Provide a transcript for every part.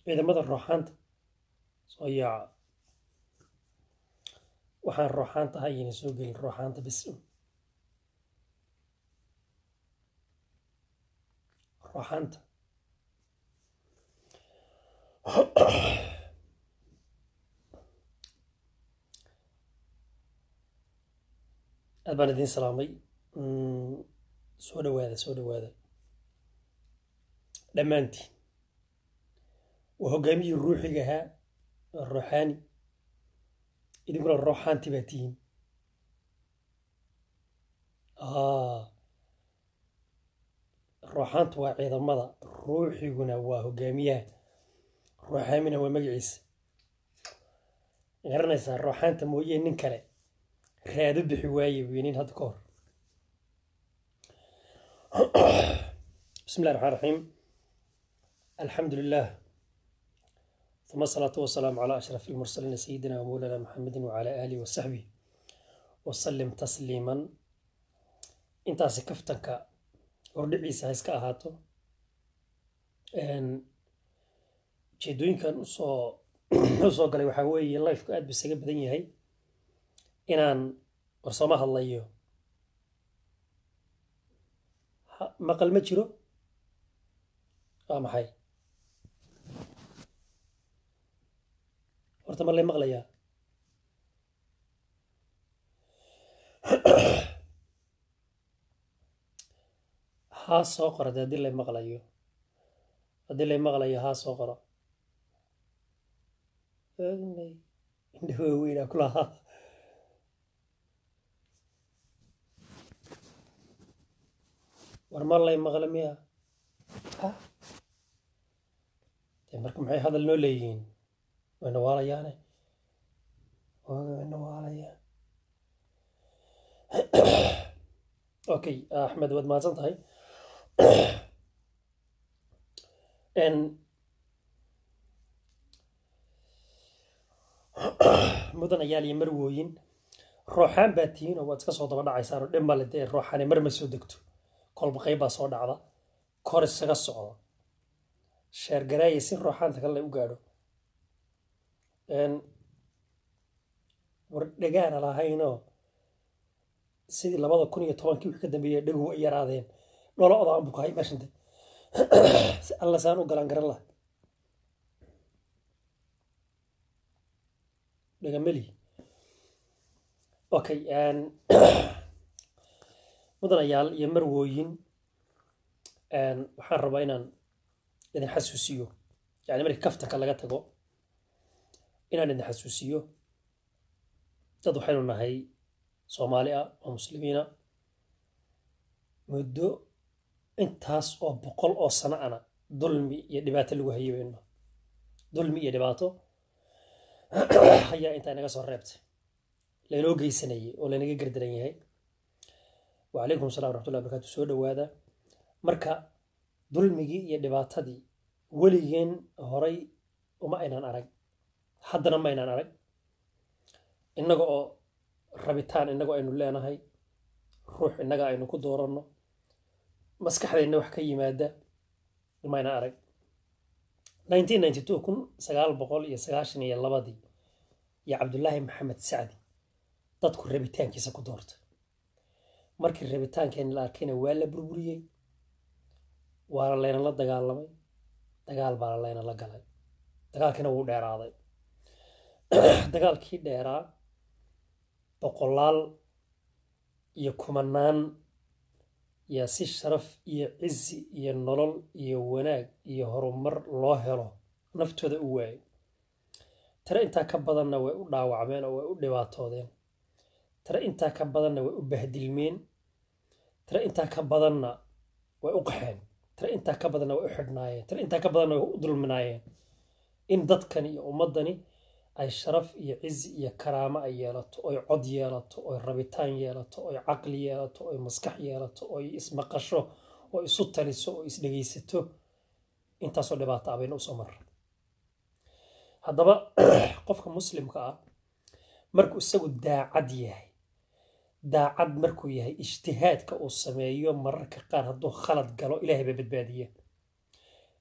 ciidamada rooxaanta soo yaaca waxaan rooxaanta ahay ayayna soo gelin rooxaanta bis un rooxaanta aad baan idiin salaamay soo dhawaada soo dhawaada dhammaantiin waa hoggaamiyii ruuxiga ahaa waa ruuxaani idinkuna rooxaanti baa tihiin rooxaantu waa ciidamada ruuxiguna waa hoggaamiyaha ruuxaamina waa magaciisa garanaysaa rooxaanta mooyee nin kale raado bixi waaye weynin hadda ka hor bismi illahi raxmaan raxiim alxamdu lilah uma asalaatu wasalaamu calaa ashraf ilmursaliina sayidina wamowlana maxamedin wacala aalihi wasaxbih wasalim tasliiman intaasi kaftanka hordhiciisa ha iska ahaato ujeedooyinkan usoo usoo galay waxaa weeye lifeku aad bu isaga badan yahay inaan warsooma hadlayo maqal ma jiro waa maxay horta ma lay maqlayaa haa soo qora de haddii lay maqlayo haddii lay maqlayo haa soo qora indha waaweynaa ku lahaa war ma lay maqla miya de marka maxay hadal noo leeyihiin wayna waalayaane wayna waalayaan okay axmed waad mahadsan tahay mudan ayaal iyo marwooyin rooxaan baa tihiin oo waad iska soo daba dhacaysaan oo dhib male dee rooxaane mar ma soo degto kolba qayb baa soo dhacda kor isaga socda sheergaraaya si rooxaanta kale u gaadho war dhagaana lahaynoo sidii labada kun iyo tobankii wixii ka dambeeyay dhagu ay yaraadeen dholo odaan buu kahay meeshante si alla saan u galan garan laha dhagameli okay mudanayaal iyo marwooyin waxaan rabaa inaan idin xasuusiyo yani markii kaftanka laga tago inaan idin xasuusiyo dad waxaynu nahay soomaali ah oo muslimiina muddo intaas oo boqol oo sano ana dulmi iyo dhibaato lagu hayo weyno dulmi iyo dhibaato ayaa intaa inaga soo reebtay laynoo geysanayay oo laynaga gardaran yahay wacalaykum salam waraxmatullahi barkatu soo dhawaada marka dulmigii iyo dhibaatadii weligeen horay uma aynaan arag haddana ma aynaan arag innaga oo rabitaan innaga aynu leenahay ruux innaga aynu ku dooranno maskaxdeenna wax ka yimaada ma aynaan arag nineteen ninety two kun sagaal boqol iyo sagaashan iyo labadii iyo cabdullaahi maxamed sacdi dadku rabitaankiisa ku doortay markii rabitaankeena la arkayna waa la burburiyey waana layna la dagaalamay dagaal baana layna la galay dagaalkiina wuu dheeraaday dagaalkii dheeraa boqolaal iyo kumanaan yaa si sharaf iyo cizi iyo nolol iyo wanaag iyo horumar loo helo naftooda u waayay tare intaa ka badanna way u dhaawacmeen oo way u dhibaatoodeen tare intaa ka badanna way u bahdilmeen tare intaa ka badanna way u qaxeen tare intaa ka badanna way u xidhnaayeen tare intaa ka badanna way u dulminaayeen in dadkani iyo ummaddani ay sharaf iyo cizi iyo karaamo ay yeelato oy cod yeelato oy rabitaan yeelato oy caqli yeelato oy maskax yeelato oy ismaqasho oo isu taliso oo isdhegaysato intaasoo dhibaata ah bayna usoo marra haddaba qofka muslimka ah markuu isagu daacad yahay daacad markuu yahay ijtihaadka uu sameeyo mararka qaar hadduu khalad galo ilaahay baa badbaadiya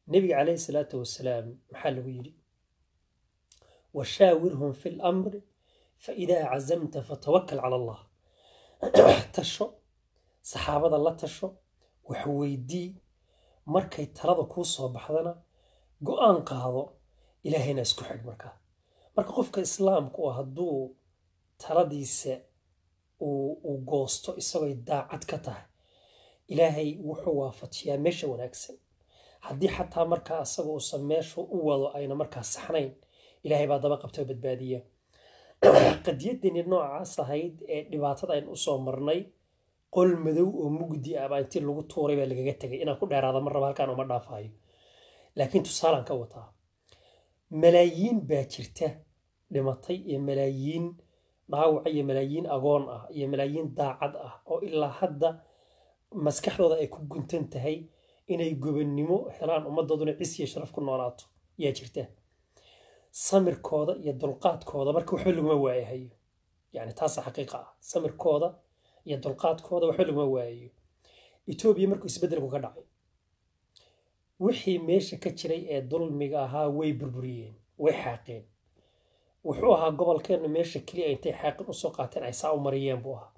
nebiga calayhi salaatu wasalaam maxaa lagu yidhi washaawirhum fi lamri faidaa cazamta fatawakal cala allah tasho saxaabada la tasho wax weydii markay talada kuu soo baxdana go-aan qaado ilaahayna isku xidh markaa marka qofka islaamku ah hadduu taladiisa uu goosto isagooy daacad ka tahay ilaahay wuxuu waafajiyaa meesha wanaagsan haddii xataa markaa asaga uusan meeshu u wado ayna markaa saxnayn ilaahay baa daba qabta oo badbaadiya qadiyaddeeni noocaas ahayd ee dhibaatada aynu usoo marnay qol madow oo mugdi ah baa intii lagu tuuray baa lagaga tegay inaan ku dheeraada mar raba halkaan uma dhaafayo laakiin tusaalaan ka wataa malaayiin baa jirta dhimatay iyo malaayiin dhaawaca iyo malaayiin agoon ah iyo malaayiin daacad ah oo ilaa hadda maskaxdooda ay ku guntan tahay inay gobannimo helaan ummaddooduna cis iyo sharaf ku noolaato yaa jirta samirkooda iyo dulqaadkooda marka waxba laguma waayahayo yani taasa xaqiiqa ah samirkooda iyo dulqaadkooda waxba laguma waayayo etoobiya markuu isbeddelku ka dhacay wixii meesha ka jiray ee dulmiga ahaa way burburiyeen way xaaqeen wuxuu ahaa gobolkeennu meesha keliya intay xaaqin usoo qaateen ay saa u mariyeen buu ahaa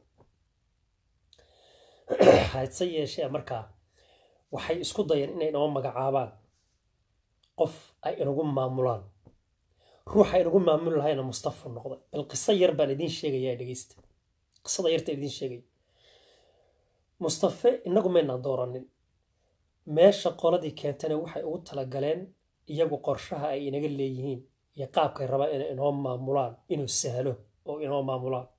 hase yeeshee markaa waxay isku dayeen inay inoo magacaabaan qof ay inagu maamulaan ruuxa inagu maamuli lahayna mustafa noqday bal qiso yar baan idiin sheegayaa dhegeysta qisada yarta idiin sheegaya mustafe inagu maynaan dooranin meesha qoladii keentana waxay ugu talagaleen iyagu qorshaha ay inaga leeyihiin iyo qaabkay rabaan inay inoo maamulaan inuu sahlo oo inoo maamulaan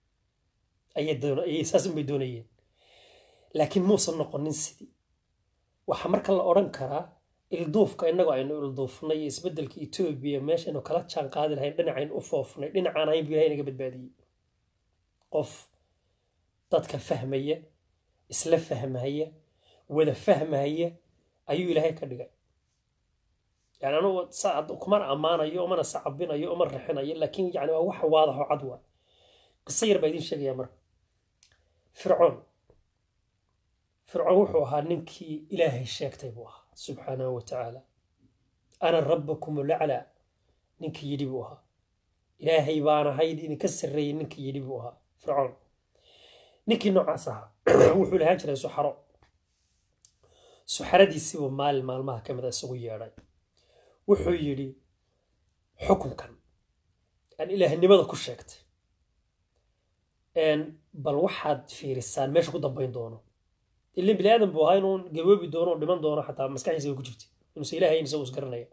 ayay saas unbay doonayeen laakiin muusan noqonin sidii waxaa marka la odhan karaa ilduufka innagu aynu ilduufnay iyo isbeddelka etoobiya meeshaynu kala jaan qaadi lahayn dhinacaynu u foofnay dhinacaan ahayn buu ilahay naga badbaadiyey qof dadka fahmaya isla fahmahaya wada fahmahaya ayuu ilaahay ka dhigay yani anugu kumana ammaanayo umana sacabinayo uma rixinayo laakiin yani waa wax waadaxo cad waa qiso yar baa idiin sheegaya marka fircoon fircoon wuxuu ahaa ninkii ilaahay sheegtay buu ahaa subxaanahu wa tacaala ana rabbakum laclaa ninkii yidhi buu ahaa ilaahay baan ahayd idinka sarreeyey ninkii yidhi buu ahaa fircoon ninkii noocaas ahaa wuxuu lahaan jiray suxaro suxaradiisiibuu maalin maalmaha ka mid a isugu yeedhay wuxuu yidhi xukunkan aan ilaahnimada ku sheegtay bal waxaad fiirisaan meesha ku dambayn doono ilin bini aadan buu ahaa inuu gaboobi doono oo dhiman doono xataa maskaxdiisa ay ku jirtay inuusa ilaahayn isagu isgaranaya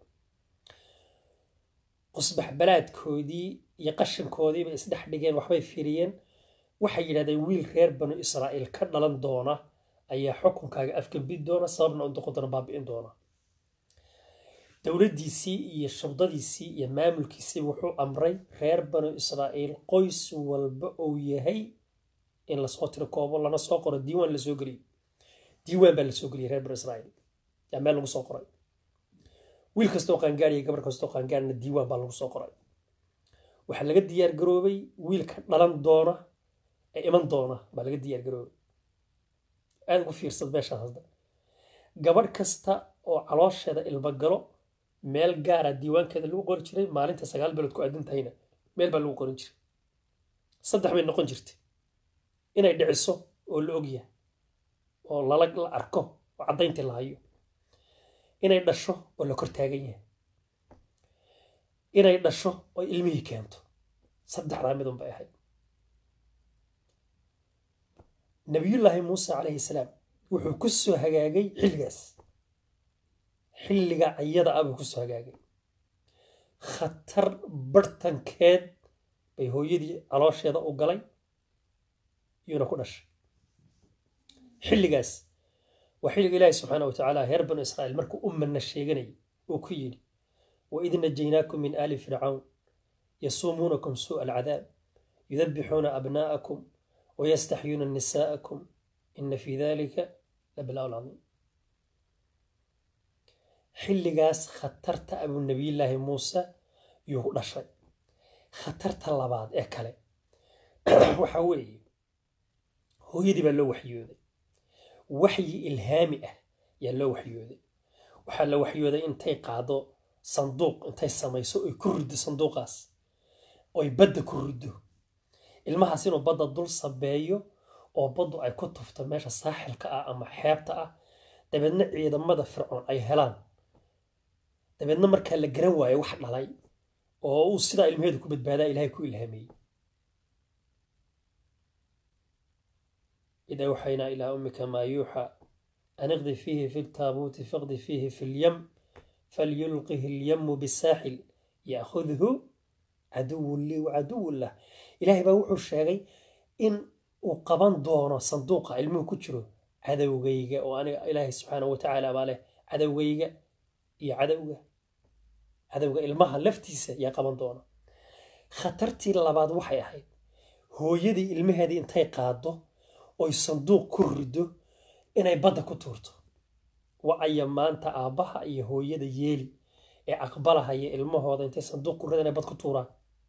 qusbax balaadkoodii iyo qashinkoodii bay isdhex dhigeen waxbay fiiriyeen waxay yidhahdeen wiil reer banu israa'iil ka dhalan doona ayaa xukunkaaga afgambi doona sababna u noqon doona baabi'in doona dowladdiisii iyo shurdadiisii iyo maamulkiisii wuxuu amray reer banu israa'iil qoys walba uu yahay in lasoo tiro koobo lana soo qoro diiwaan lasoo geliyo diiwaan baa lasoo geliyay reer banu israa'iil yaa meel lagu soo qoray wiil kastoo qaangaar iyo gabar kastoo qaangaarna diiwaan baa lagu soo qoray waxaa laga diyaar garoobay wiilka dhalan doona ee iman doona baa laga diyaar garoobay aada ugu fiirsad meeshaas hadda gabadh kasta oo caloosheeda ilma galo meel gaara diiwaankeeda lagu qori jiray maalinta sagaal bilood ku aadan tahayna meel baa lagu qorin jiray saddex bay noqon jirtay inay dhiciso oo la ogyahay oo lala la arko oo caddayntii la hayo inay dhasho oo la kor taagan yahay inay dhasho oo ilmihii keento saddexdaa midun bay ahayd nabiyullaahi muuse calayhi salaam wuxuu ku soo hagaagay xilligaas xilliga ayada ah buu ku soo hagaagay khatar barhtankeed bay hooyadii caloosheeda u galay iyuuna ku dhashay xilligaas waa xilliga ilaahi subxaana wa tacaala reer banu israa'iil markuu u manna sheeganayay uu ku yidhi waid najaynaakum min aali fircawn yasuumuunakum suu'a alcadaab yudabixuuna abnaa'akum ويستحيون نساءكم إن في ذلك لبلاء عظيم xilligaas khatarta abu nabiyullaahi muuse yuu dhashay khatarta labaad ee kale waxa weeye hooyadii baa loo waxyooday waxyi ilhaami ah yaa loo waxyooday waxaa la waxyooday intay qaado sanduuq intay samayso oy ku riddo sanduuqaas oy badda ku riddo ilmahaas inuu badda dul sabeeyo oo baddu ay ku tufto meesha saaxilka ah ama xeebta ah dabeedna ciidamada fircoon ay helaan dabeedna markaa la garan waayo wax dhalay oo uu sidaa ilmaheedu ku badbaadaa ilaahay ku ilhaameeyey إذا أوحينا إلى أمك ما يوحى أن اغضي فيه في التابوت فاغضي فيه في اليم فليلقه اليم بالساحل يأخذه عدو لي وعدو له إلهي بوحو الشيغي إن وقبان دونه صندوق علمه كجرو عدو غيغا وأنا إلهي سبحانه وتعالى باله عدو غيغا يا عدو عدو المها لفتيسة يا قبان دونه خطرتي لبعض وحي أحيد هو يدي المهدي انتي قادو oy sanduuq ku riddo inay badda ku tuurto wacaya maanta aabbaha iyo hooyada yeeli ee aqbalahaya ilmahooda intay sanduuq ku ridda inay bad ku tuuraan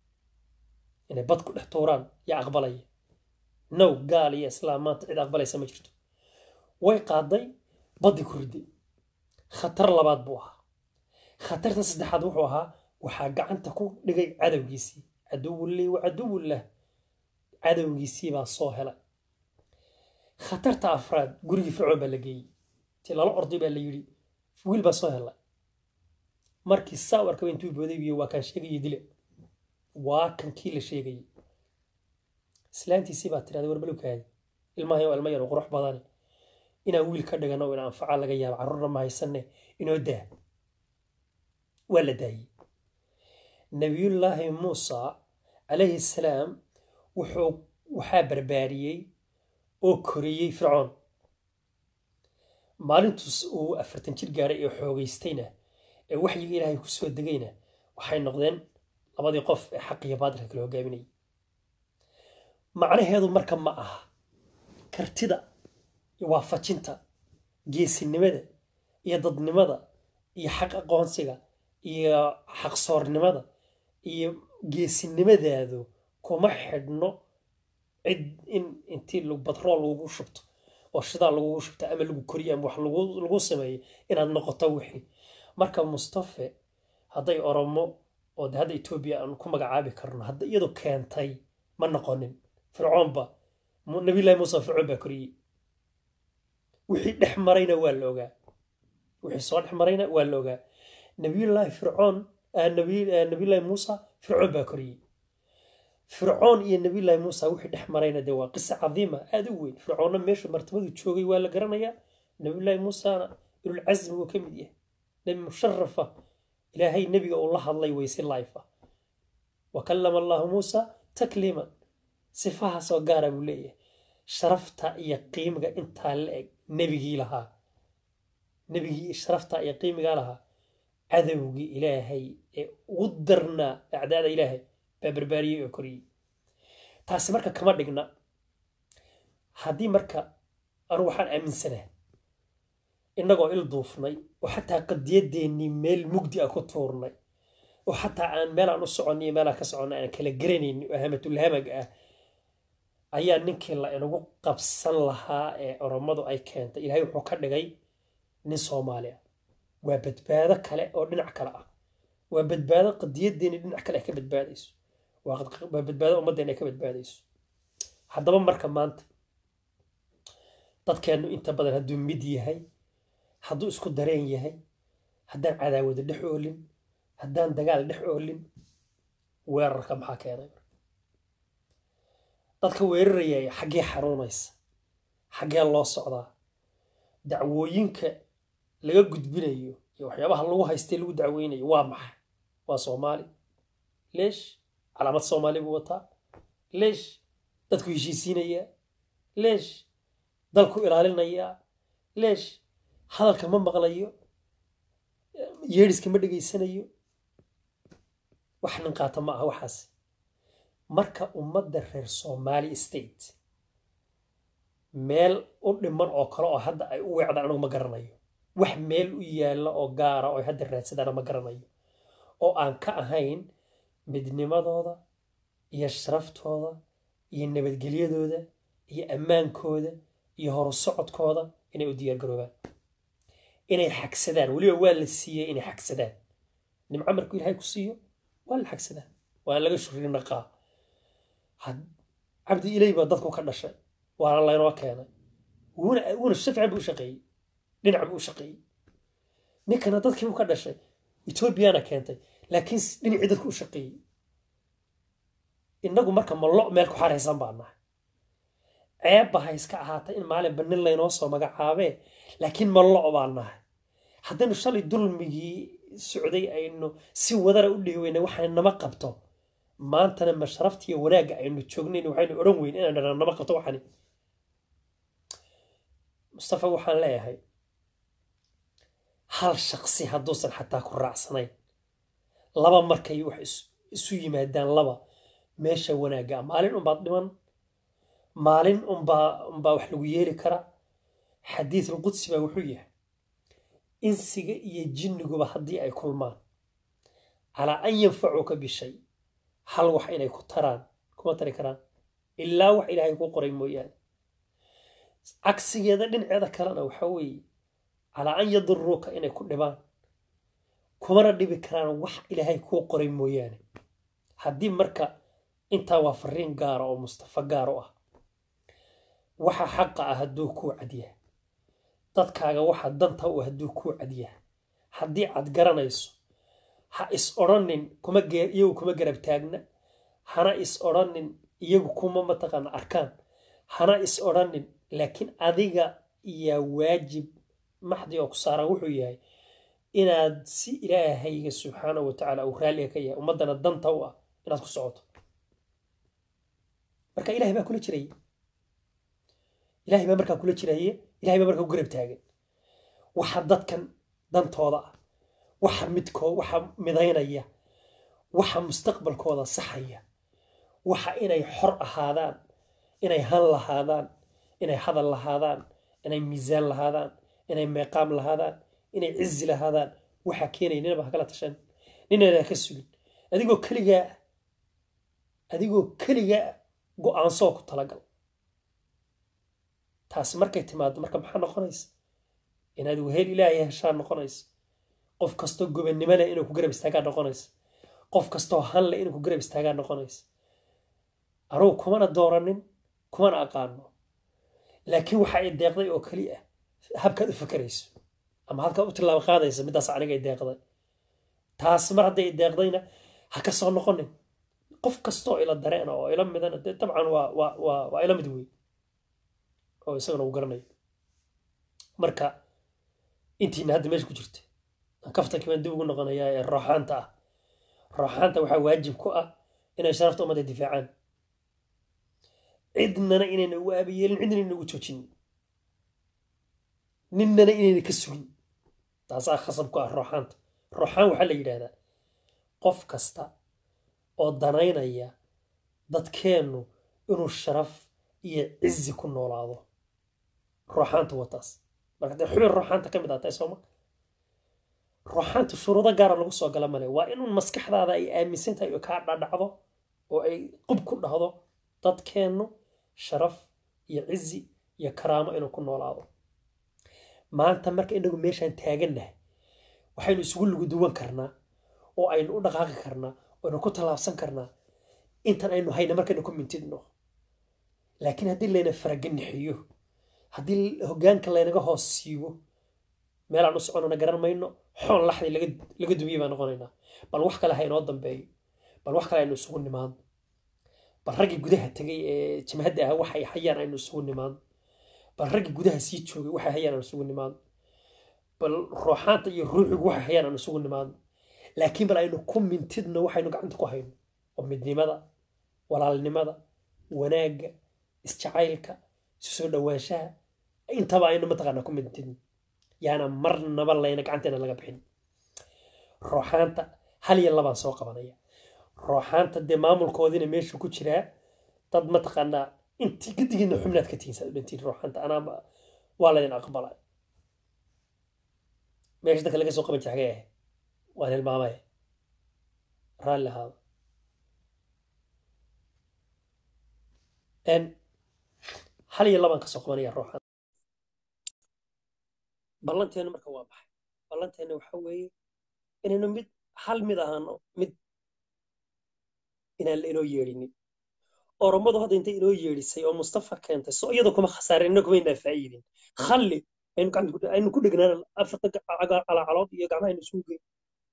inay bad ku dhex tuuraan yaa aqbalaya now gaal iyo islaam maanta cid aqbalaysa ma jirto way qaaday baddii ku ridday khatar labaad buu ahaa khatarta saddexaad wuxuu ahaa waxaa gacanta ku dhigay cadowgiisii caduwulii wa caduwullah cadowgiisii baa soo helay khatarta afraad gurigii fircoon baa la geeyey ti lala orday baa la yidhi wiil baa soo helay markii saa u arkaba intuu booday biyo waa kaan sheegayay dile waa kan kii la sheegayay islaantiisii baa tirahday war balowkaadi ilmahay oo ilma yar oo qurux badane inaan wiil ka dhigano oo inaan anfaca laga yaabo carruurna ma haysanne inoo daa waa la daayey nabiyullaahi muusa calayhi salaam wuxuu waxaa barbaariyey oo koriyey fircoon maalintuus uu afartan jir gaaray ee xoogaystayna ee waxyiga ilaahay ku soo degayna waxay noqdeen labadii qof ee xaq iyo baadilka kala hogaaminayay macnaheedu marka ma aha kartida iyo waafajinta geesinimada iyo dadnimada iyo xaq aqoonsiga iyo xaqsoornimada iyo geesinimadaadu kuma xidhno cid in intii batrool lagugu shubto oo shidaa lagugu shubto ama lagu koriyo ama wax lagu sameeyo inaad noqoto wixii marka mustafe hadday oromo oo de hadda etoobiya aan ku magacaabi karno hadda iyadu keentay ma noqonin fircoonba nabilahi muuse fircoon baa koriyey wixii dhex marayna waa la ogaa wixii soo dhex marayna waa la ogaa nabiyullaahi fircoon nabiyullaahi muusa fircoon baa koriyey fircoon iyo nabiyullaahi muusa wixii dhex marayna dee waa qisa cadiima aada u weyn fircoonna meeshu martabadu joogay waa la garanayaa nabiyullaahi muusana ilulcasmi wuu ka mid yahay nebi musharafa ilaahay nebiga uu la hadlay weyse life ah wa kallama allahu muusa takliiman sifahaasoo gaara buu leeyahay sharafta iyo qiimiga intaa la eg nebigii lahaa nebigii sharafta iyo qiimigaa lahaa cadowgii ilaahay ee ugu darnaa acdaada ilaahay baa barbaariyey oo koriyey taasi marka kama dhigna haddii marka anu waxaan aaminsanaa innagoo il duufnay oo xataa qadiyadeennii meel mugdi ah ku tuurnay oo xataa aan meelaan u soconnay iyo meelaan ka soconnay aan kala garanaynin oo hamatulhamag ah ayaa ninkii la inagu qabsan lahaa ee oromadu ay keentay ilaahay wuxuu ka dhigay nin soomaali ah waa badbaado kale oo dhinac kale ah waa badbaado qadiyadeeni dhinac kale ay ka badbaadayso waa badbaado ummaddeena ay ka badbaadayso haddaba marka maanta dadkeennu inta badan hadduu mid yahay hadduu isku dareen yahay haddaan cadaawada dhex oolin haddaan dagaal dhex oolin weerarka maxaa keenay dadka weerarayaya xaggee xanuunaysa xaggee loo socdaa dacwooyinka laga gudbinayo iyo waxyaabaha lagu haystay lagu dacweynayo waa maxay waa soomaali leesh calaamad soomaali buu wataa leesh dadku heshiisiinayaa leesh dalku ilaalinayaa leesh hadalka ma maqlayo yeedhiska ma dhegaysanayo wax nin qaata ma aha waxaas marka ummadda reer somali state meel u dhiman oo kale oo hadda ay u weecdaan anigu ma garanayo wax meel u yaalla oo gaara oo hadda raadsadaana ma garanayo oo aan ka ahayn midnimadooda iyo sharaftooda iyo nabadgelyadooda iyo ammaankooda iyo horu socodkooda inay u diyaargaroobaan inay xagsadaan weliba waa la siiyey inay xagsadaan nimco markuu ilaahay ku siiyo waa la xagsadaa waa laga shuri naqaa cabdi ilay baa dadku ka dhashay waana laynoo keenay wuuna wuuna si fiican buu u shaqeeyey dhinac buu u shaqeeyey ninkana dadkii buu ka dhashay etoobiyana keentay laakiin dhinacii dadku u shaqeeyey innagu marka mallo meel ku xaraysan baa nahay ceebba ha iska ahaatay in maalinba nin laynoo soo magacaabee laakiin mallo baa nahay haddaynu shalay dulmigii socday aynu si wadara u dhihi weyna waxaan nama qabto maantana ma sharaftiiyo wanaagga aynu joognayn waxaynu odhan weyn inaan dhana nama qabto waxani mustafa waxaan leeyahay hal shaqsi hadduusan xataa ku raacsanayn laba markay wax isu yimaadaan laba meesha wanaagga maalin unbaad dhiman maalin unbaa unbaa wax lagu yeeli karaa xadiisul qudsi baa wuxuu yahay insiga iyo jinniguba haddii ay kulmaan calaa an yanfacuuka bishay hal wax inay ku taraan kuma tari karaan ilaa wax ilaahay ku qoray mooyaane cagsigeeda dhinaceeda kalena waxaa weeye calaa an yaduruuka inay ku dhibaan kumana dhibi karaan wax ilaahay kuu qoray mooyaane haddii marka intaa waa fariin gaara oo mustafa gaar u ah waxa xaqa ah hadduu kuu cadyaha dadkaaga waxa danta u hadduu kuu cadyaha haddii aad garanayso ha is odhanin kuma iyagu kuma garab taagna hana is odhanin iyagu kuma mataqaana arkaan hana is odhanin laakiin adiga yaa waajib maxdi oo ku saaran wuxuu yahay inaad si ilaahayga subxaanahu watacaala uu raalliga ka yahay ummaddana danta u ah inaad ku socoto marka ilahay baa kula jiraya ilahay baa markaa kula jiraye ilahay baa markaa ku garab taagan waxa dadkan dantooda ah waxa midkoo waxa midaynaya waxa mustaqbalkooda saxaya waxa inay xor ahaadaan inay han lahaadaan inay hadal lahaadaan inay miisaan lahaadaan inay meeqaam lahaadaan inay cizi lahaadaan waxaa keenaya ninaba hakala tashan ninana ka sugin adigoo keligaa adigoo keligaa go-aansoo ku talagal taasi markay timaado marka maxaa noqonaysa inaad wehel ilaahay heshaa noqonaysa qof kastoo gobannimo leh inuu ku garab istaagaa noqonaysa qof kastoo han leh inuu ku garab istaagaa noqonaysa anugu kumana dooranin kumana aqaano laakiin waxa ay deeqday oo keli ah habkaad u fakerayso ama halkaad u tilaabo qaadaysa middaas aniga ay deeqday taas mar hadday deeqdayna ha ka soo noqonin qof kastoo ila dareena oo ila midana dee dabcan waa waa waa waa ila mid wey oo isagana uu garanayo marka intiina hadda meesha ku jirta kaftanki baan dib ugu noqonayaa ee rooxaanta ah rooxaanta waxaa waajib ku ah inay sharafta ummadda difaacaan cidnana inayna ugu aabayeelin cidna inayna ugu joojinin ninnana inayna ka sugin taasaa khasab ku ah rooxaanta rooxaan waxaa la yidhaahdaa qof kasta oo danaynaya dadkeennu inuu sharaf iyo cizi ku noolaado rooxaanta wataas marka dee xubin rooxaanta ka mid ah tahay sooma rooxaanta shuruudo gaara lagu soo gala male waa inuu maskaxdaada ay aaminsan tahay oo kaa dhadhacdo oo ay qub ku dhahdo dadkeennu sharaf iyo cizi iyo karaamo inuu ku noolaado maanta marka inagu meeshaan taagannahay waxaynu isugu luguduwan karnaa oo aynu u dhaqaaqi karnaa aynu ku tallaabsan karnaa intan aynu hayna markaynu ku mintidno laakiin haddii layna faraganixiyo haddii hoggaanka laynaga hoos siibo meelaan u soconana garan mayno xoon laxday laga dumiye baan noqonaynaa bal wax kale ha inoo dambeeyo bal wax kale aynu isugu nimaadno bal raggii gudaha tegay ee jamhadda ah waxay hayaan aynu isugu nimaadno bal raggii gudaha sii joogay waxay hayaan aynu isugu nimaadno bal rooxaanta iyo ruuxigu waxay hayaan aynu isugu nimaadno laakiin bal aynu ku mintidno waxaynu gacanta ku hayno oo midnimada walaalnimada wanaagga isjacaylka isu soo dhowaanshaha intaba aynu mataqaanaa ku mintidno yaana marnaba layna gacanteena laga bixin rooxaanta hal iyo labaan soo qabanaya rooxaanta dee maamulkoodiina meeshu ku jiraa dad mataqaanaa intii gedigiina xubnaad ka tihiin saad u dhantiin rooxaanta anaa waa laydin aqbala meesha dadka laga soo qaban jira xagee ahay waan hilmaamaya raalli ahaada hal iyo labaan kasoo qabanaya rooxaanta ballanteenu marka waa maxay ballanteena waxa weeye inaynu mid hal mid ahaano mid inaan la inoo yeedhinin oromadu hadda intay inoo yeedhisay oo mustafa keentay so iyadoo kuma khasaarin inna kuma inaa faa'iidin khalli aynu gacanta ku- aynu ku dhegnaan afarta calacalood iyo gacmaha aynu isugu geyn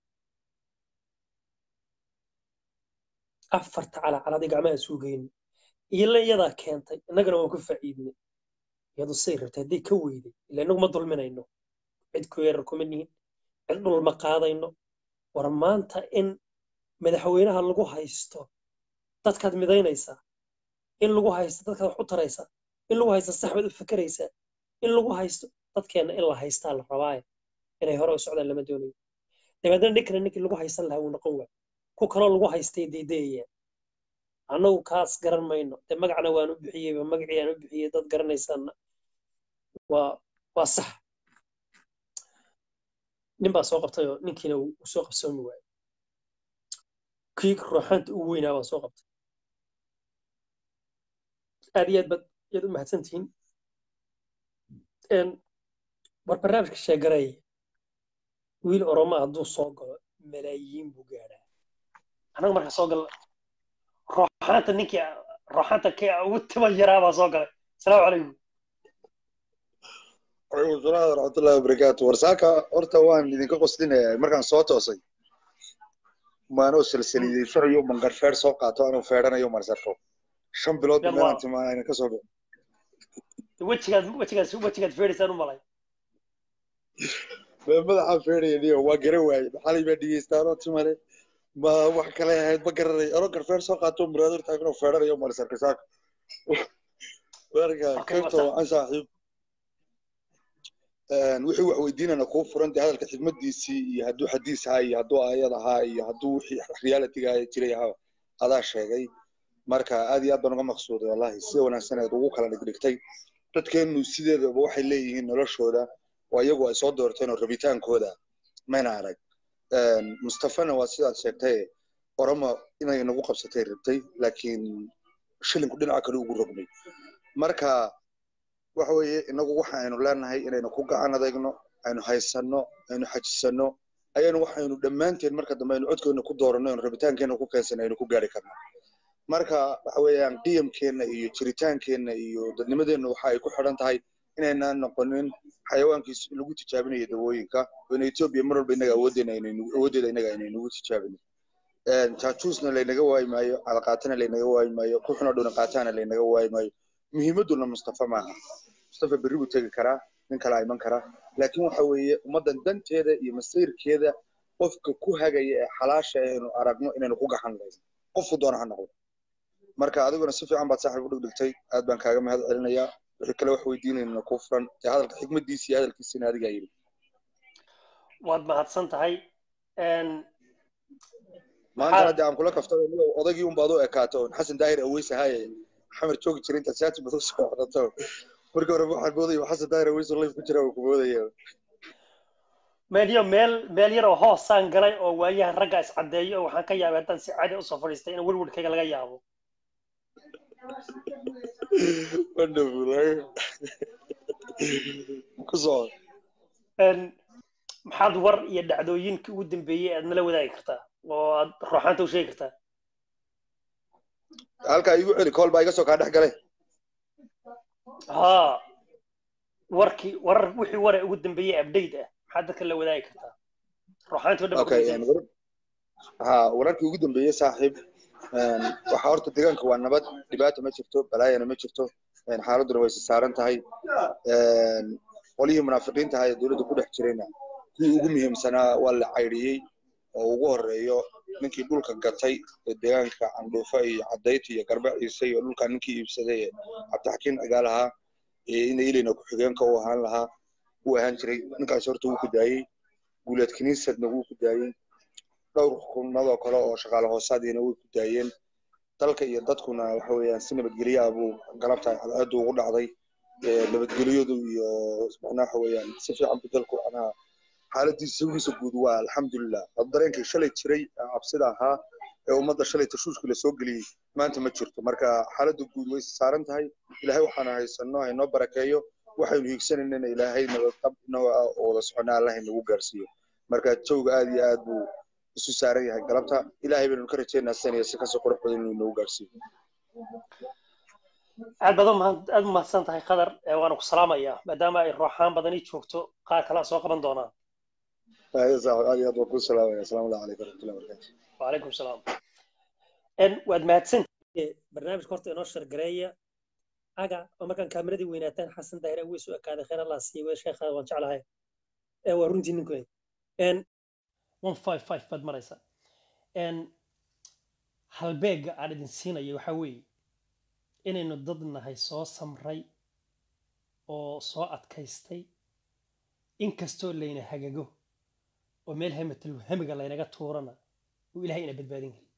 afarta calacalood iyo gacmaha isugu geyn iyala iyadaa keentay innagana waan ku faa'iidnay iyadu say rabtay haddii ka weyday ila inagu ma dulminayno cid ku yeerar kuma nihin cid dhul ma qaadayno war maanta in madaxweynaha lagu haysto dadkaad midaynaysaa in lagu haysto dadkaad wax u taraysaa in lagu haysto saxbaad u fekeraysaa in lagu haysto dadkeenna in la haystaa la rabaaye inay hore u socdaan lama doonayo dabeedna ninkana ninkii lagu haysan lahaa wuu noqon waay ku kaloo lagu haystay deydeyayaan annagu kaas garan mayno dee magacna waan u bixiyeyba magacii aan u bixiyey dad garanaysaanna waa waa sax nin baa soo qabtay oo ninkiina uu uu soo qabsoomi waayey kii ruuxaanta ugu weynaa baa soo qabtay aad iyo aad baad yaad u mahadsantihiin Een, war barnaamijka sheegareey wiil oromo hadduu soo galo malaayiin buu gaadhaa anaga marka soo galna ruuxaanta ninkii ruuxaanta kii ugu timo yaraa baa soo galay asalaamu calaykum Waalaikum salaam waraxmatullahi wabarakaatu warsaaka horta waan idinka qoslinaya markaan soo toosay maanoo salsaliidaysanayo mangar feer soo qaato anuu feedhanayo marsarfo shan bilood Yalla. meelaan timaanayna ka soo bixin wejigaad wejigaad wejigaad feedhaysaan u malay Bee madaxaan feedhayaniyo waa garan waaye maxalay baa dhegeystaanoo timale ma wax kale ahayd ma garanay anoo garfeer soo qaato muraador taaganoo feedhanayo marsarka saaka marka Okay, qaybta marka- waan saaxiib wixii wax weydiinana kuu furan dee hadalka xigmadiisii iyo hadduu xadiis ahaa iyo hadduu aayad ahaa iyo hadduu wixii realitiga jiray ahaa adaa sheegay marka aad iyo aad baan uga maqsuuday wallahi sida wanaagsan eed ugu kala dhigdhigtay dadkeenu sideedaba waxay leeyihiin noloshooda oo iyagu ay soo doorteen oo rabitaankooda mayna arag mustafana waa sidaad sheegtay oromo inay nagu qabsatay rabtay laakiin shilinku dhinaca kale ugu rogmay marka waxa weeye inagu waxa aynu leenahay inaynu ku gacan adagno aynu haysanno aynu xajisanno ayaynu waxaynu dhammaanteen marka dambe aynu codkeena ku dooranno aynu rabitaankeena ku keensanno aynu ku gaari karno marka waxa weeyaan qiyamkeenna iyo jiritaankeenna iyo dadnimadeenna waxa ay ku xidhan tahay inaynaan noqonin xayawaankiis lagu tijaabinayo dawooyinka oo in etoobiya mar walba inaga awooddeena aynaynu awooddeeda inaga aynaynugu tijaabinin jaajuusna laynaga waayi maayo calaqaatana laynaga waayi maayo ku xunoo dhowna qaataana laynaga waayi maayo muhiimadduna mustafa maaha mustafa berri buu tegi karaa nin kala iman karaa laakiin waxa weeye ummaddan danteeda iyo masayrkeeda qofka ku hagaya ee xalaasha aynu aragno inaynu ku gaxan layno qofku doona ha noqdo marka adiguna si fiican baad saaxiib u dhigdhigtay aad baan kaaga mahad celinayaa wixii kale wax weydiinayna kuu furan dee hadalka xikmadiisa iyo hadalkiisina adigaa yidhi waad mahadsan tahay Een, maantana dee aan kula kaftay odagii un baad u ekaato oon xasan daahir aweys ahaaye xamar joogi jiray intaad shaati badan soo xodato markii hore waxaan moodaya xasan daahir aweys oo life ku jira waan ku moodaya meel yo meel meel yar oo hoosaan galay oo waayahan ragga is caddeeyo oo waxaan ka yaabay haddaan si caadi usoo fadhiistay in welwelkayga laga yaabo wonderful ku soo Een, maxaad war iyo dhacdooyinkii ugu dambeeyey aad nala wadaagi kartaa oo aad ruuxaanta u sheegi kartaa halkaa igu celi kool baa iga soo kaa dhex galay haa warkii warar wixii ware ugu dambeeyey update ah maxaad dadka la wadaagi kartaa ruuxaantii oo dhan okay baa een, war- ha wararkii ugu dambeeyey saaxiib een, waxaa horta deegaanka waa nabad dhibaata ma jirto balaayana ma jirto een, xaaladuna way saaran tahay een, qolihii munaafiqiinta ahaa ee dowladda ku dhex jirayna kuwii ugu muhiimsanaa waa la caydhiyey oo ugu horeeyo ninkii dhulka gatay ee deegaanka candhuufa iyo cadayti iyo garba ciise iyo dhulkaa ninkii iibsaday ee cabdixakiin cigaal ahaa ee ina ilina ku-xigeenka u ahaan lahaa uu ahaan jiray ninkaas horta wuu ku daayey guuleed kiniisadna wuu ku daayey dhowr xukuumadoo kale oo shaqaale hoosaadiina way ku daayeen dalka iyo dadkuna waxa weeyaan si nabadgelyo ah buu galabta cadceedu ugu dhacday ee nabadgelyadu iyo macnaha waxa weeyaan si fiican buu dalku macnaha xaaladiisa sawgiisa guud waa alxamdulilah hada dareenkii shalay jiray ee cabsida ahaa ee ummadda shalay tashuushkii lasoo geliyey maanta ma jirto marka xaaladda guud way saaran tahay ilaahay waxaana haysanno haynoo barakeeyo waxaynu hiigsanayna ilaahay nabadqab inagoo ah oo wada socona allah inagu gaarsiiyo marka jawga aad iyo aad buu isu saaran yahay galabta ilaahay baynu ka rajeynaa saniya si kasoo qurux badan inuu inagu gaarsiiyo aad badan aad u mahadsan tahay qadar waana ku salaamayaa maadaama ay rooxaan badani joogto qaar kalea soo qaban doonaan aad iyo aad waan ku salaamaya asalaamu allahu calaykum waraxmatullahi wabarakatu wacalaykum salaam waad mahadsan barnaamijka horta inoo shargareeya aga oo markaan kaameradii weynaataan xasan daahir way soo ekaaday khayr allah siiye way sheekha waan jeclahay waa runtii ninkoy one five five baad maraysa halbeega aan idin siinayo waxaa weeye inaynu dad nahay soo samray oo soo adkaystay inkastoo layna hagago oo meel hamatal hamiga laynaga tuurana uu ilahay ina badbaadin kari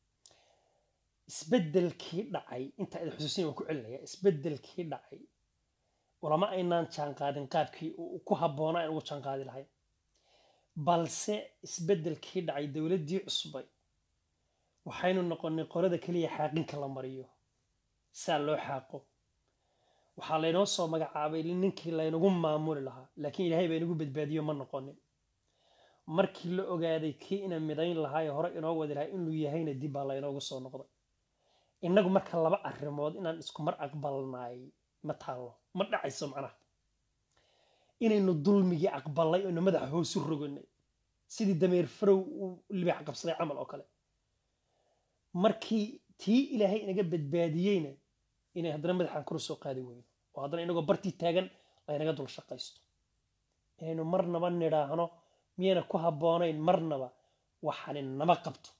isbeddelkii dhacay intaa idin xusuusin waan ku celinaya isbeddelkii dhacay ulama aynaan jaanqaadin qaabkii uu ku habboonaa in ugu jaanqaadi lahay balse isbeddelkii dhacay dowladdii cusbay waxaynu noqonnay qolada keliya xaaqinka la mariyo saa loo xaaqo waxaa laynoo soo magacaabay ninkii laynagu maamuli lahaa laakiin ilaahay baa inagu badbaadiyo ma noqonin markii la ogaaday kii ina midayn lahaa ee hore inoo wadi lahaa inuu yahayna dib baa laynoogu soo noqday innagu marka laba arrimood inaan isku mar aqbalnaay ma taallo ma dhacayso macnaha inaynu dulmigii aqbalnay oynu madaxa hoosu roganay sidii dameer farow uu libaax qabsaday camal oo kale markii tii ilaahay inaga badbaadiyeyna inay haddana madaxaan kor soo qaadi weyno oo haddana inagoo bartii taagan laynaga dul shaqaysto inaynu marnaba nidhaahno miyayna ku habboonayn marnaba waxaani nama qabto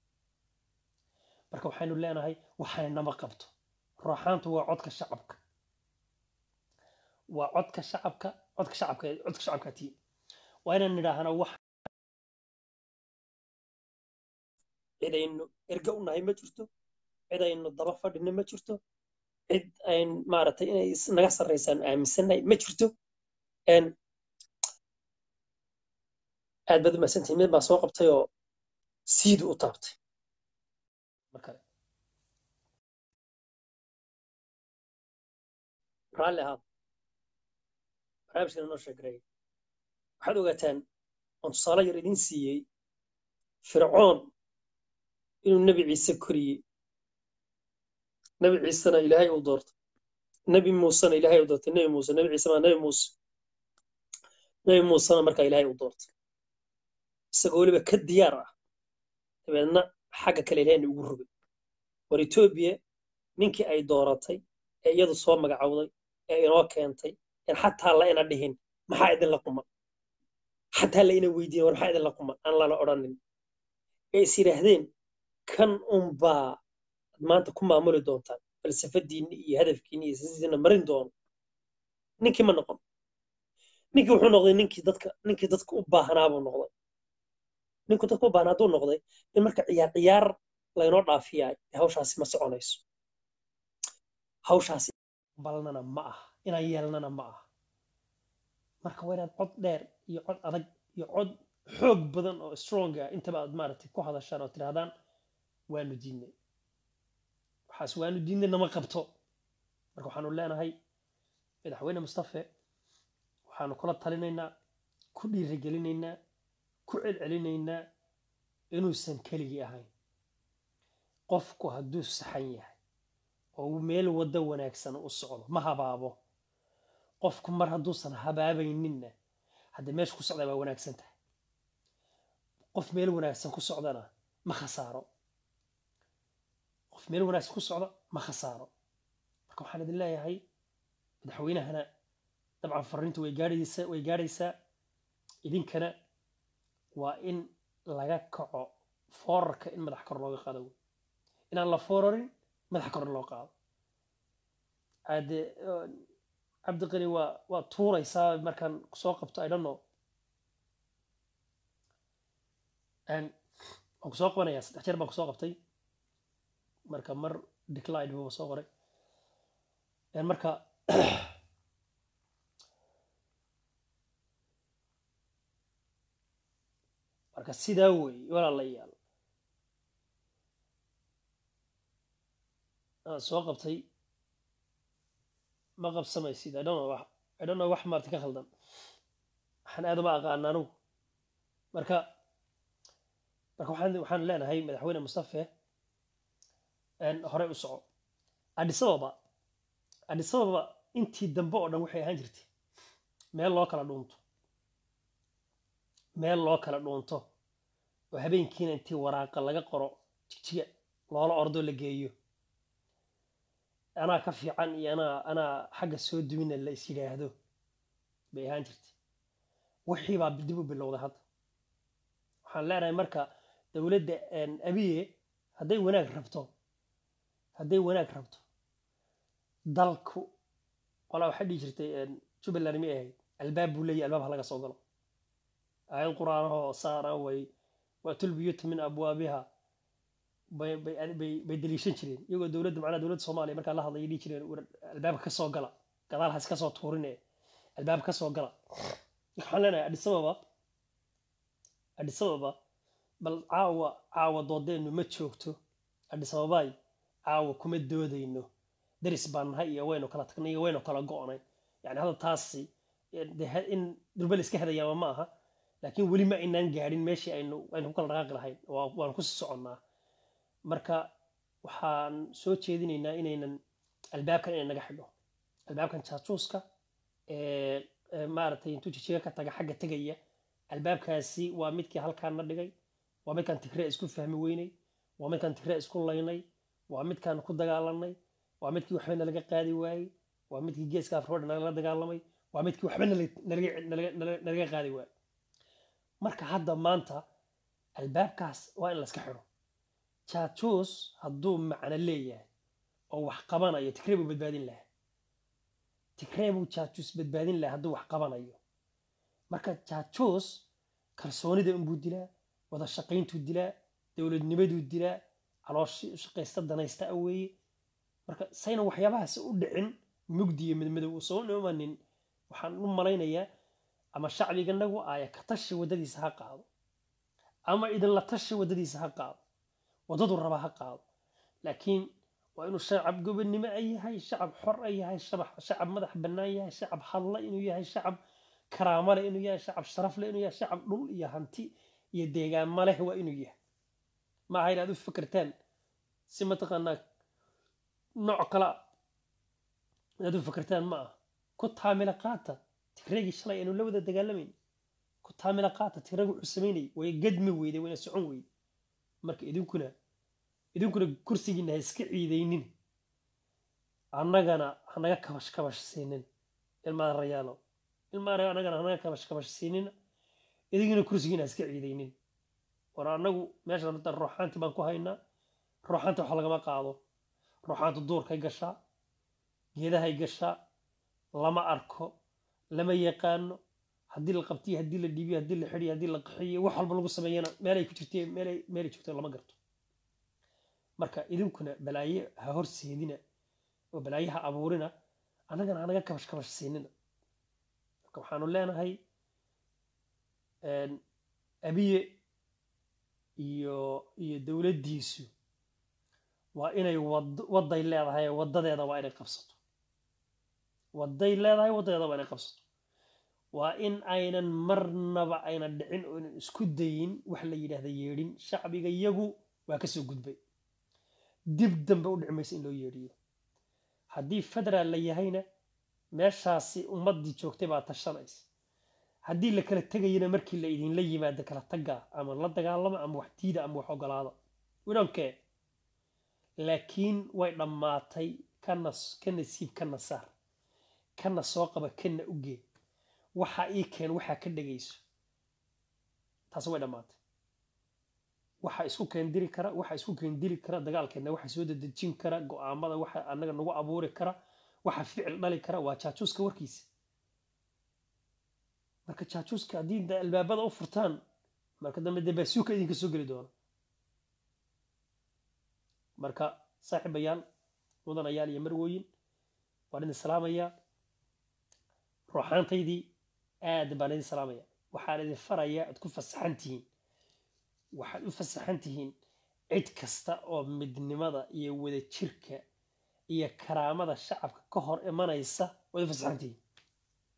marka waxaynu leenahay waxaani nama qabto rooxaantu waa codka shacabka waa codka shacabka codka shacabka codka shacabka tii waa inaan nidhaahno wax cidaynu erga u nahay ma jirto cidaynu daba fadhina ma jirto cid ayn maaragtay inay naga sarraysaan aaminsannahay ma jirto aad baad u mahadsantihin mid baa soo qabtay oo siidu u taabtay markale raalli ahaad barnaamijkan inoo sheegaray waxaad ogaataan oon tusaale yar idin siiyey fircoon inuu nebi ciise koriyey nebi ciisena ilaahay uu doortay nebi muusena ilaahay uu doortay nebi muuse nebi ciise maa nebi muuse nebi muusena markaa ilaahay uu doortay isagoo weliba ka diyaar ah dabeedna xagga kale ilahayna ugu rogay war etoobiya ninkii ay dooratay ee iyadu soo magacowday ee inoo keentay en xataa la ina dhihin maxaa idinla quman xataa la ina weydiin war maxaa idinla quman aan lana odhanin ee is yidhaahdeen kan unbaa maanta ku maamuli doontaan falsafadiinni iyo hadafkiinni iyo sisiina marin doono ninkii ma noqon ninkii wuxuu noqday ninkii dadka ninkii dadka u baahnaa buu noqday ninkuu dadka u baahnaa hadduu noqday in marka ciyaar ciyaar laynoo dhaafiyaay hawshaasi ma soconayso hawshaasi balnana ma aha inaan yeelnana ma aha marka waa inaad cod dheer iyo cod adag iyo cod xoog badan oo strong ah intaba aad maaragtay ku hadashaan oo tidhahdaan waanu diidnay waxaas waanu diidnay nama qabto marka waxaanu leenahay madaxweyne mustafe waxaanu kula talinaynaa ku dhiirigelinaynaa ku celcelinaynaa inuusan keligii ahayn qofku hadduu saxan yahay oo uu meel waddo wanaagsan u socdo ma habaabo qofku mar hadduusan habaabayninna haddee meesha ku socdaa waa wanaagsan tahay qof meel wanaagsan ku socdana ma khasaaro qof meel wanaagsan ku socda ma khasaaro marka waxaan idin leeyahay madaxweynahana dabcan fariintu way gaadhaysaa way gaadhaysaa idinkana waa in laga kaco foorarka in madax kor looga qaado inaan la foorarin madax kor loo qaado ade cabdiqani waa waa tuuraysaa markaan soo qabto i don't know waan kusoo qabanayaa saddex jeer baan kusoo qabtay marka mar decline buu soo qoray marka marka sidaa weeye walaalayaal aan soo qabtay ma qabsamaysid i don't know I don't know wax maarta ka khaldan waxaan aad uma aqaan anigu marka marka waxaan waxaan leenahay madaxweyne mustafe een, horey u soco addis ababa addis ababa intii dambe oo dhan waxay ahaan jirtay meel loo kala dhuunto meel loo kala dhuunto oo habeenkiina intii waraaqa laga qoro jigjiga loola ordo la geeyo anaa ka fiican iyo anaa anaa xagga soo duwina la is yidhaahdo bay ahaan jirtay wixii baa dib u bilowday hadda waxaan leenahay marka dowladda een, abiye hadday wanaag rabto hadday wanaag rabto dalku qolaa waxaa dhihi jirtay een, jubbaland mi ahayd albaab buu leeyahay albaab ha laga soo galo aayad qur-aanahoo saara way waatul buyuuta min abwaabiha bay bay bay bay daliishan jireen iyagoo dowladda macnaha dowladda soomaaliya markaa la hadlaya dhihi jireen war albaabka ka soo gala gadaal ha iska soo tuurine albaabka ka soo gala waxaan leenahay addis ababa addis ababa bal caawa caawa doodeennu ma joogto addis ababay caawa kuma doodayno daris baan nahay iyo waynu kala tagnay iyo waynu kala go'nay yani hadda taasi eh, dee ha- in durbal iska hadayaaba ma aha laakiin weli ma aynaan gaadhin meeshii aynu aynu ku kala dhaqaaqi lahayn waa- waan kusii soconnaa marka waxaan soo jeedinaynaa inaynan albaabkan inay naga xidho albaabkan jaajuuska ee ee maaragtay intuu jijiga ka taga xagga tegaya albaabkaasi waa midkii halkaan na dhigay waa midkaan tigree isku fahmi weynay waa midkaan tigree isku laynay waa midkaan ku dagaalanay waa midkii waxba nalaga qaadi waayey waa midkii geeska afroodha nalala dagaalamay waa midkii waxba nala- nalaga nalaga- nalaga- nalaga qaadi waayey marka hadda maanta albaabkaas waa in la iska xidho jaajuus hadduu macno leeyahay oo wax qabanayo tigree buu badbaadin lahaa tigree buu jaajuus badbaadin lahaa hadduu wax qabanayo marka jaajuus kalsoonida inbuu dilaa wada shaqayntuu dilaa dowladnimaduu dilaa calooshii u shaqaysta danaysta a weeye marka sayna waxyaabahaas u dhicin mugdi iyo midmadow soo imanin waxaan u malaynayaa ama shacbiganagu aaya ka tashi waddadiisa ha qaado ama idinla tashi waddadiisa ha qaado waddadu raba ha qaado laakiin waa inuu shacab gobonnimo a yahay shacab xor a yahay shacab shacab madax bannaan yahay shacab hadla inuu yahay shacab karaamo leh inuu yahay shacab sharaf leh inuu yahay shacab dhul iyo hanti iyo deegaanma leh waa inuu yahay ma aha inaad u fikirtaan si mataqaanaa nooc kala inaad u fikirtaan ma ah ku taamila qaata tigreegii shalay aynu la wada dagaalamayn ku taamila qaata tigreegu wuxuu samaynayay way gadmi weyday wayna socon weyday marka idinkuna idinkuna kursigiina ha iska ciidaynin annagana hanaga kabash kabash siinin ilmaada rayaalo ilmaada annagana hanaga kabash kabash siinina idinkuna kursigiina ha iska ciidaynin war annagu meesha rabta ruuxaanti baan ku haynaa ruuxaanta wax lagama qaado ruuxaanta duurkay gashaa geedahay gashaa lama arko lama yaqaano haddii la qabtiyo haddii la dhiibiyo haddii la xidhiyo haddii la qaxiyo wax walba lagu sameeyana meelay ku jirtay meelay meelay joogto lama garto marka idinkuna balaaye ha horseedina oo balaaye ha abuurina annagana hanaga kabash kabash siinina marka waxaanu leenahay een, abiye iyo iyo dowladdiisu waa inay wad wadday leedahay waddadeeda waa inay qabsato wadday leedahay waddadeeda waa inay qabsato waa in aynan marnaba aynan dhicin oo aynan isku dayin wax la yidhaahda yeedhin shacbiga yagu waa ka soo gudbay dib dambe u dhici maysa in loo yeedhiyo haddii federaal la yahayna meeshaasi ummaddii joogtay baa tashanaysa haddii la kala tegayana markii la idinla yimaado kala taga ama la dagaalama ama wax diida ama wax ogolaada widhonkee laakiin way dhammaatay kana ka nasiib kana saar kana soo qaba kana ugee waxa ii keen waxaa ka dhegayso taasi way dhammaatay waxa isku keendiri kara waxa isku keendiri kara dagaalkeena waxa soo dedejin kara go-aamada waxa anaga nagu abuuri kara waxa ficil dhali kara waa jaajuuska warkiisa marka jaajuuska haddii da albaabada u furtaan marka dambe dee baasuuka idinka soo geli doona marka saaxiibayaal mudanayaal iyo marwooyin waan idin salaamayaa ruuxaantaydii aad baan idin salaamaya waxaan idin farayaa aad ku fasaxan tihiin waxaad u fasaxan tihiin cid kasta oo midnimada iyo wadajirka iyo karaamada shacabka ka hor imanaysa waad u fasaxan tihiin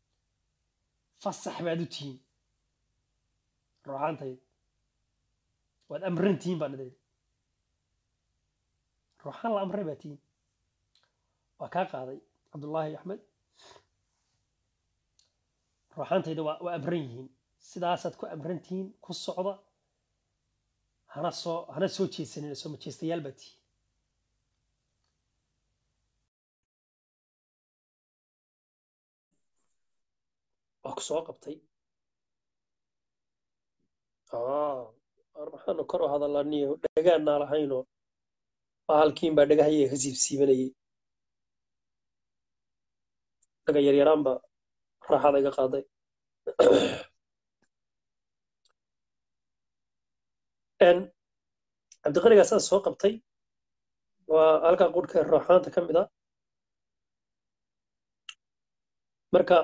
fasax baad u tihiin ruuxaantayda waad amran tihiin baan idin ruuxaan la amray baa tihiin waa kaa qaaday cabdullaahi axmed ruuxaantayda waa waa amran yihiin sidaasaad ku amran tihiin ku socda hana soo hana soo jeesanin soo majeestayaal baa tihiin waa ku soo qabtay waxaanu kor u hadalaniyo dhagaannaa lahaynoo bahalkiin baa dhagahayaga ka siibsiibanayay dhaga yaryaraan baa raaxada iga qaaday cabdiqanigaa saas soo qabtay waa halkaa qurhka rooxaanta ka mid a marka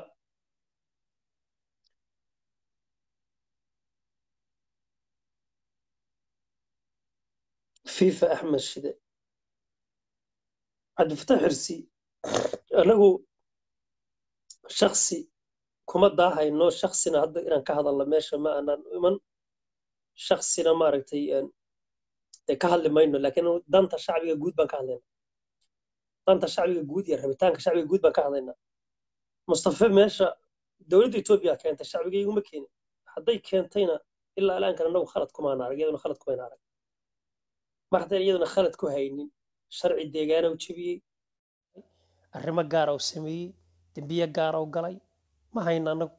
fifa axmed shide cabdifatax xirsi anagu shaksi kuma daahayno shaksina hadda inaan ka hadalno meesha ma aanan iman shaksina maaragtay dee ka hadli mayno laakiin danta shacbiga guud baan ka hadlayna danta shacbiga guud iyo rabitaanka shacbiga guud baan ka hadlaynaa mustafe meesha dowladda etoobiya keentay shacbiga iguma keenin hadday keentayna ilaa alaankan anagu khalad kumaan arag iyaduna khalad kumayna arag mar haddaan iyaduna khalad ku haynin sharci deegaana u jebiyey arrimo gaara u sameeyey dembiye gaara u galay ma hayno annagu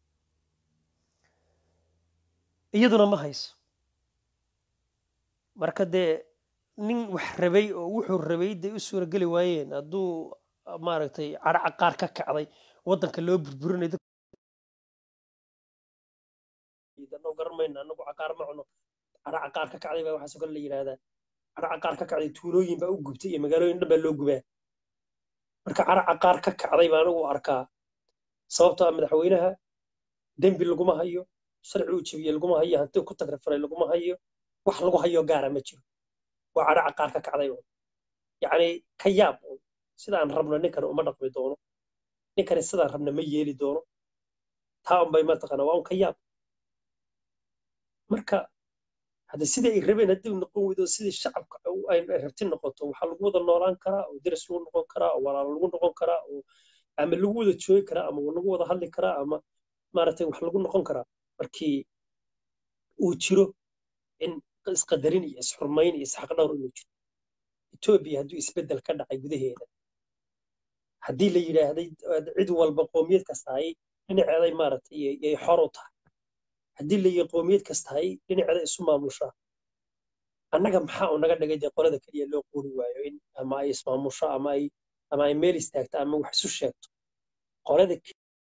iyaduna ma hayso marka dee nin wax rabay oo wuxuu rabay day u suurageli waayeen hadduu maaragtay cadhaca qaar ka kacday waddanka loo burburinayo annagu garan mayno annagu caqaar ma cuno cadhaca qaar ka kacday baa waxaasoo kale la yidhaahdaa cadhaca qaar ka kacday tuulooyin baa u gubtay iyo magaalooyin dhan baa loo gubaa marka cadhaca qaar ka kacday baa anigu arkaa sababtoo ah madaxweynaha dembi laguma hayo sharci uu jebiye laguma hayo hanti ku tagrifalay laguma hayo wax lagu hayo gaara ma jiro waa cadhaca qaar ka kacday un yacni ka yaab un sidaan rabno ninkani uma dhaqmi doono ninkani sidaan rabna ma yeeli doono taa unbay mataqaana waa un ka yaab marka hadda sidii ay rabeen haddii noqon weydo sidii shacabka ay rabti noqoto waxaa lagu wada noolaan karaa oo deris lagu noqon karaa oo walaalo lagu noqon karaa oo ama lagu wada joogi karaa ama lagu wada hadli karaa ama maaragtay wax lagu noqon karaa markii uu jiro in isqadarin iyo isxurmayn iyo isxaqdhowr inuu jiro etoobiya hadduu isbeddel ka dhacay gudaheeda haddii la yidhaahday cid walba qoomiyad kastahay dhinaceeday maaragtay yay xor u tahay haddii la yihi qoomiyad kastahay dhinaceeda isu maamushaa annaga maxaa u naga dhigay dee qolada keliya loo qoori waayo in ama ay ismaamusho ama ay ama ay meel istaagto ama wax isu sheegto qolada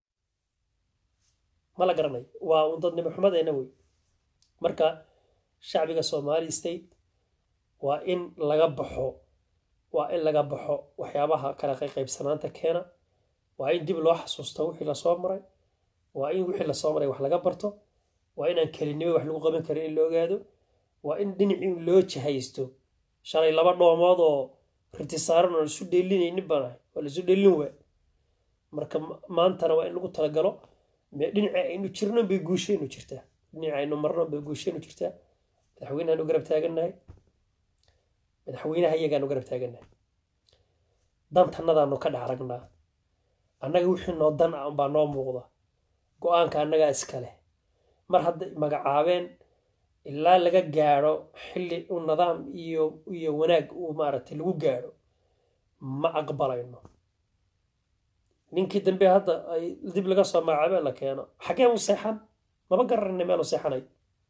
ma la garanayo waa un dadnimo xumadeena wey marka shacbiga somali state waa in laga baxo waa in laga baxo waxyaabaha kala qaybsanaanta keena waa in dib loo xasuusto wixii lasoo maray waa in wixii lasoo maray wax laga barto waa inaan kelinimo wax lagu qaban karin in la ogaado waa in dhinacii loo jahaysto shalay laba dhoomood oo riti saaran oo isu dheelinaynin baan ahay waa laisu dheelin waa marka maantana waa in lagu talagalo dhinaca aynu jirno bay guushaynu jirtaa dhinaca aynu marno bay guushaynu jirtaa madaxweynahaanu garab taagannahay madaxweynaha iyagaanu garab taagannahay dantannadaanu ka dhex aragnaa annaga wixii noo dan ah unbaa noo muuqda go-aanka annagaa iska leh mar hadday magacaabeen ilaa laga gaadho xilli u nidaam iyo iyo wanaag uu maaragtay lagu gaadho ma aqbalayno ninkii dambe hadda ay dib laga soo magacaabeen la keeno xagee u seexan maba garanayna meelu seexanay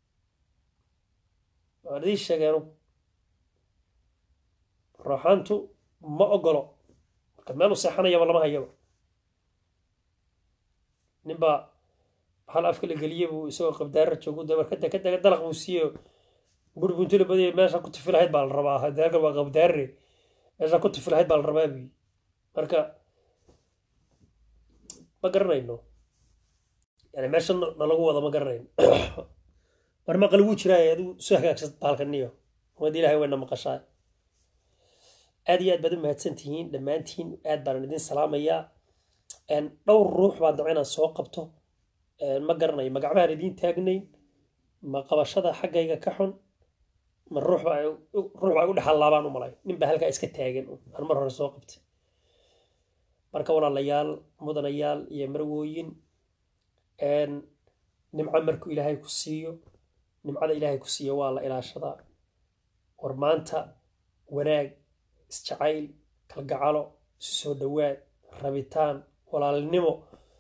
waan idiin sheegeenu rooxaantu ma ogolo marka meelu seexanayaba lama hayaba ninbaa hal afka la geliyey buu isagoo qabdaara joogu dabar kada ka daga dalaq buu siiyo guri buntula badiya meesha ku tufi lahayd baa la rabaa halkan waa qabdaare meesha ku tufi lahayd baa la rabaa buyi marka ma garanayno yani meesha nalagu wada ma garanayno war maqal wuu jiraa adigu soo hagaagsad baalkaniyo umad ilahay wayna maqashaa aad iyo aad baad u mahadsan tihiin dhammaantiin aad baan idin salaamayaa dhowr ruux baan dabca inaan soo qabto ma garanayo magacbahaan idiin taagnayn ma qabashada xaggayga ka xun ma ruux baa ruux baa igu dhexallaabaan u malay nin baa halkaa iska taagan aan mar hore soo qabtay marka walaalayaal mudanayaal iyo marwooyin nimco markuu ilaahay ku siiyo nimcada ilaahay ku siiyo waa la ilaashadaa war maanta wanaag isjacayl kalgacalo isu soo dhowaad rabitaan walaalnimo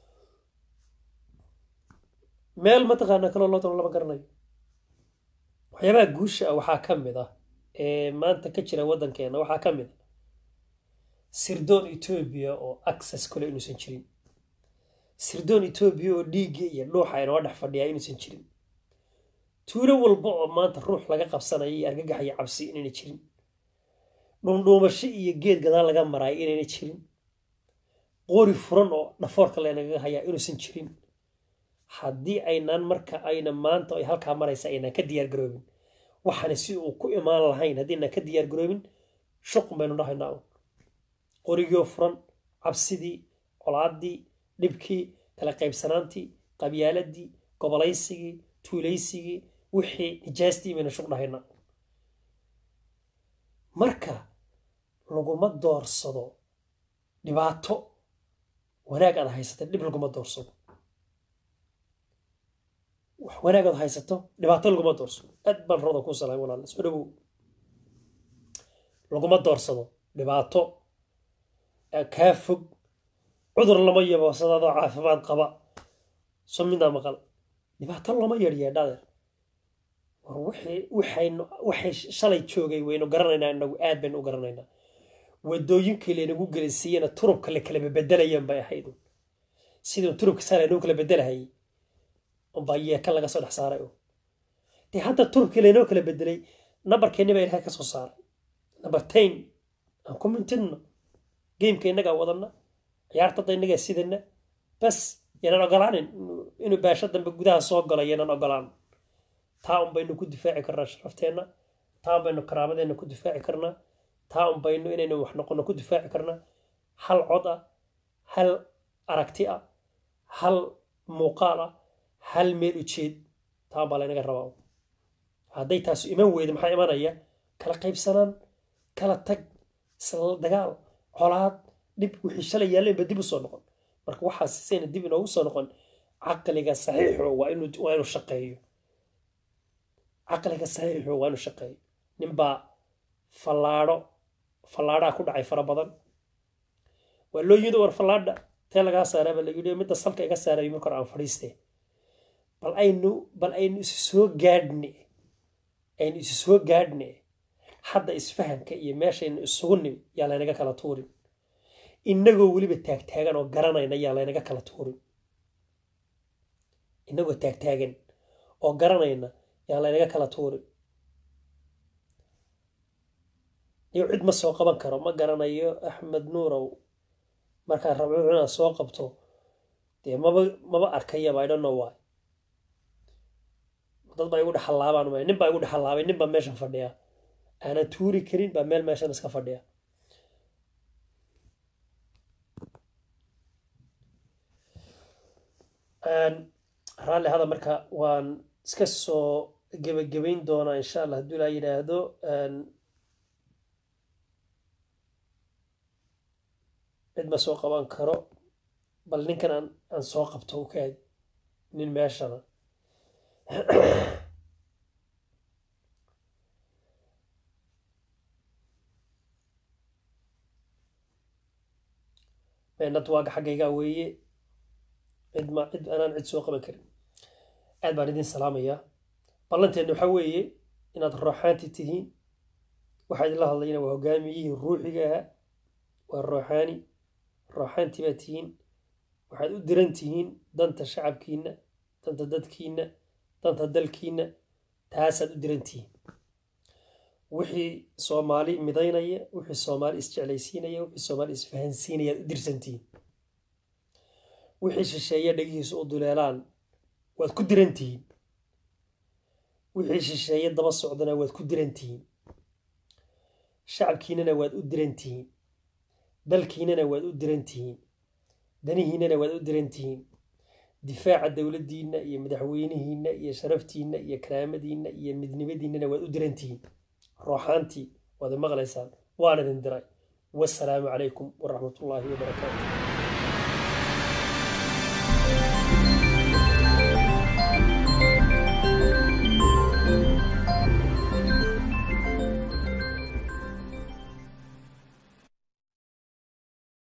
meel mataqaana kaloo loo dano lama garanayo waxyaabaha guusha ah waxaa ka mid ah ee maanta ka jira waddankeena waxaa ka mid ah sirdoon etoobiya oo access kule inuusan jirin sirdoon etoobiya oo dhiigga iyo dhuuxa inoo dhex fadhiyaa inuusan jirin tuulo walba oo maanta ruux laga qabsanaya iyo argagax iyo cabsi inayna jirin dhuundhuumasho iyo geed gadaal laga maraayo inayna jirin qori furan oo dhafoorka leenagaga hayaa inuusan jirin haddii aynaan marka ayna maanta ay halkaa maraysa aynaan ka diyaar garoobin waxaana si uu ku imaan lahayn haddii aynaan ka diyaar garoobin shuqun baynu dhahaynaa un qorigoo furan cabsidii colaaddii dhibkii kala qaybsanaantii qabyaaladii gobolaysigii tuulaysigii wixii nijaastii baynu shuq dhahaynaa marka laguma doorsado dhibaato wanaag aad haysata dhib laguma doorsado wax wanaag aad haysato dhibaato laguma doorsado aad baan rabada ku salaam walaal soo dhawow laguma doorsado dhibaato kaa fog cudur lama yabo sadaadoo caafimaad qaba soo midnaa maqal dhibaato lama yeedhyeedhadeer war wixii waxaynu waxay shalay joogay waynu garanaynaa inagu aad baynu u garanaynaa wadooyinkii laynagu gelinsiiyena turubka la kala bedelayeen bay ahayd sidii turubka saa laynoo kala bedelahayay unbaa yeeka laga soo dhex saaray dee hadda turubkii laynoo kala bedelay nambarkeenni baa ilahay ka soo saaray number ten aan ku mintidno geemka innagaa wadana ciyaartada innagaa sidana bas yanaan ogolaanin inuu baasho dambe gudaha soo galo yanaan ogolaan taa un baynu ku difaaci karnaa sharafteenna taa un baynu karaamadeenna ku difaaci karnaa taa un baynu inaynu wax noqono ku difaaci karnaa hal cod ah hal aragti ah hal muuqaal ah hal meel ujeed taa un baa laynaga rabaa hadday taasu iman weyda maxaa imanaya kala qaybsanaan kala tag isla dagaal colaad dhib wixii shalay yaalleen ba dib u soo noqon marka waxaas sayna dib inoogu soo noqon caqliga saxiixo waa inuu waa inuu shaqeeyo caqliga saxiixo waa inuu shaqeeyo ninbaa fallaadho fallaadhaa ku dhacay fara badan waa loo yidhi war fallaadha tee lagaa saaraa baa la yidhi midda salka iga saarayo marka hore aan fadhiiste bal aynu bal aynu isu soo gaadhne aynu isu soo gaadhne hadda isfahamka iyo meeshaynu isugu nimi yaa laynaga kala tuurin innagoo weliba taagtaagan oo garanayna yaa laynaga kala tuurin innagoo taagtaagan oo garanayna yaa laynaga kala tuurin iyo cid ma soo qaban karo ma garanayo axmed nuurow markaan rabco inaad soo qabto dee maba maba arkayaba i don't know why dad baa igu dhexallaabaan maya nin baa igu dhexallaabay nin baa meeshan fadhiya aanan tuuri karin baa meel meeshan iska fadhiya raalli hada marka waan iska soo gebagabayn doonaa insha allah hadduu ilaa yidhaahdo cid ma soo qaban karo bal ninkan aan aan soo qabto u kaadi nin meeshana network xaggaygaa weeye cid ma cid anaan cid soo qaban karin aad baan idin salaamayaa ballanteedna waxaa weeye inaad rooxaanti tihiin waxaa idinla hadlayna waa hogaamiyihii ruuxiga ahaa waa rooxaani rooxaanti baa tihiin waxaad u diran tihiin danta shacabkiina danta dadkiina danta dalkiina taasaad u diran tihiin wixii soomaali midaynaya wixii soomaali isjeclaysiinaya wixii soomaali isfahansiinaya aad u dirsantihiin wixii shisheeye dhegihiisu u duleelaan waad ku dirantihiin wixii shisheeye daba socdana waad ku dirantihiin shacabkiinana waad u dirantihiin dalkiinana waad u dirantihiin danihiinana waad u dirantihiin difaaca dowladdiinna iyo madaxweynihiinna iyo sharaftiinna iyo karaamadiinna iyo midnimadiinnana waad u dirantihiin rooxaantii waad maqlaysaan waan idin diray wasalaamu calaykum waraxmatullaahi wabarakaatu